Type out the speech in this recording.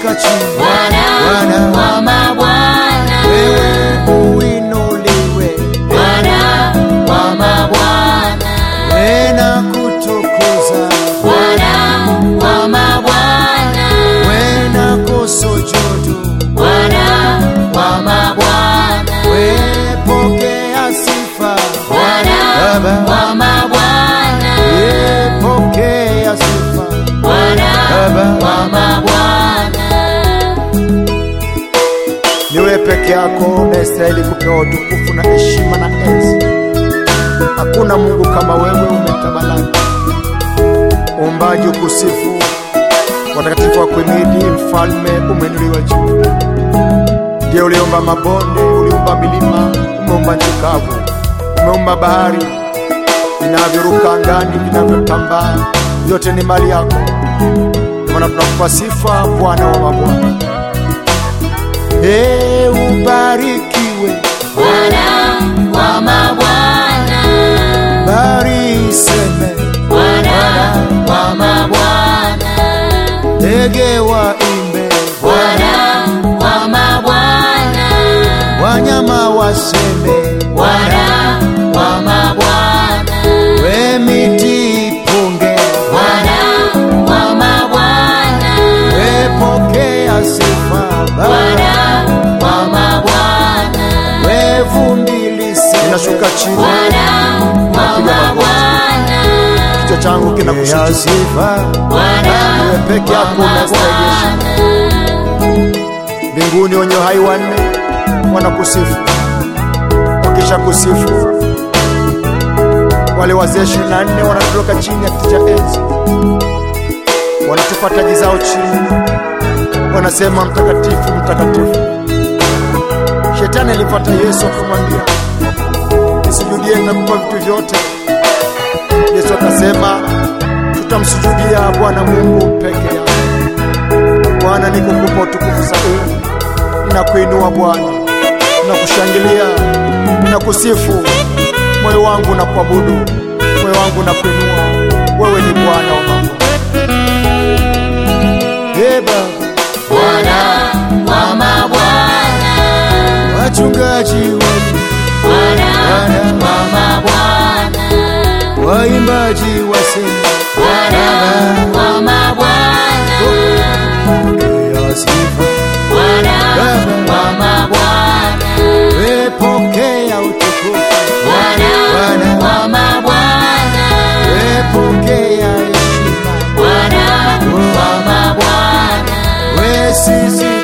nashuka chini Bwana wa mabwana, wewe uinuliwe Bwana wa mabwana, we na kutukuza Bwana wa mabwana, we na kusujudu Bwana wa mabwana, we pokea sifa Bwana Baba wa mabwana, we pokea sifa Bwana Baba wa mabwana. ni wewe peke yako unastahili kupewa utukufu na heshima na enzi. Hakuna Mungu kama wewe, umetamalaki. Uumbaji ukusifu, watakatifu wa kuimidi, mfalme umeinuliwa juu. Ndiye uliumba mabonde, uliumba milima, umeumba nchi kavu, umeumba bahari, vinavyoruka angani, vinavyotambaa, vyote ni mali yako. Ndio maana tunakupa sifa, Bwana wa mabwana. Ee, ubarikiwe, Bwana wa mabwana, bari iseme, Bwana wa mabwana, ndege waimbe, Bwana wa mabwana, wanyama waseme, Bwana wa mabwana, we miti ipunge, Bwana wa mabwana, we pokea sifa, Baba, Bwana wa mabwana, we vumbi liseme. Ninashuka chini, Bwana wa mabwana, kichwa changu kinakushukuru sifa, Bwana wewe peke yako unastahili mbinguni wenye uhai wanne wanakusifu. Wakisha kusifu, wale wazee ishirini na nne wanatoroka chini ya kiti cha enzi, wanatupa taji zao chini, wanasema mtakatifu, mtakatifu. Shetani alipata Yesu akamwambia, nisujudie, nitakupa vitu vyote. Yesu akasema, tutamsujudia Bwana Mungu peke yake. Bwana, nikukupa utukufu zaidi, ninakuinua Bwana, ninakushangilia, ninakusifu, moyo wangu na kuabudu, moyo wangu na kuinua. Wewe ni Bwana wa mambo. Ee Baba, Bwana wa mabwana, wachungaji wetu, Bwana wa mabwana, waimbaji waseme, Bwana wa mabwana, pokea sifa, Bwana wa mabwana, we pokea utukufu, Bwana wa mabwana, we pokea heshima, Bwana wa mabwana, we sisi